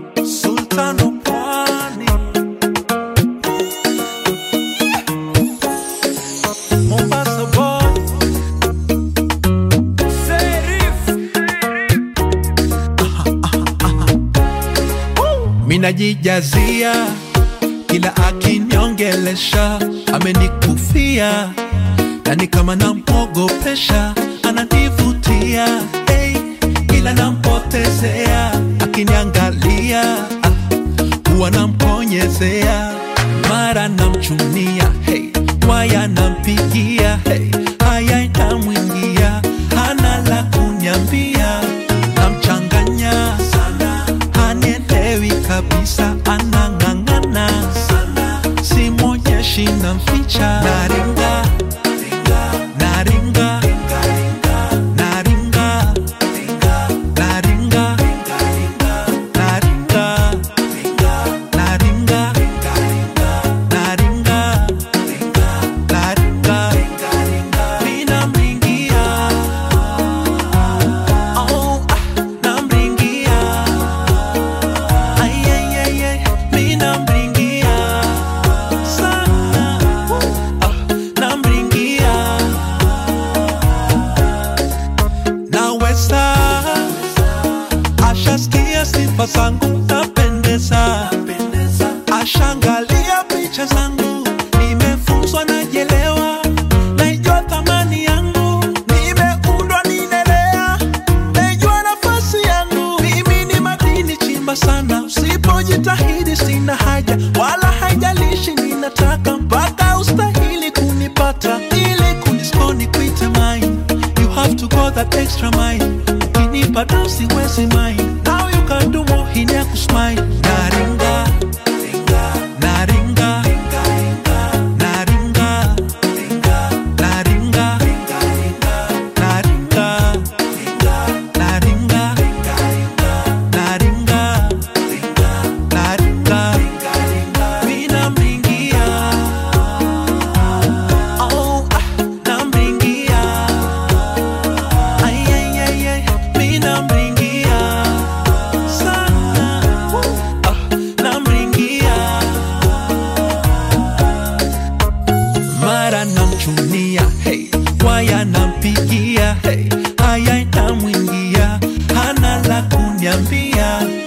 Sultan wa Pwani, Mombasa boy, Serif. Minajijazia kila akiniongelesha, amenikufia yani kama nampogopesha, ananivutia hey, ila nampotezea, akiniangalia ah, huwa namponyezea, mara namchunia hey, waya nampigia hey, haya namwingia, hana la kunyambia, namchanganya sana, hanielewi kabisa, anang'ang'ana sana, simwonyeshi namficha, naringa naringa naringa naringa naringa naringa naringa minamringia oh ah, namringia ay ay ay ay minamringia sana ah, namringia naweza ashasikia sifa zangu napendeza ashangalia picha zangu nimefunzwa najelewa naijua thamani yangu nimeundwa ninelea naijua nafasi yangu mimi ni madini chimba sana usipojitahidi sina haja wala haijalishi ninataka mpaka ustahili kunipata ili kuniskoni kuite mine you have to go that extra mile ukinipa down siwezi mine now you can do more hini ya kusmile naringa naringa naringa naringa naringa naringa naringa naringa minamringia oh ah, namringia ay ay ay ay minamringia sana ah, namringia mara namchunia hey, waya nampigia hey, haya namwingia hana la kunyambia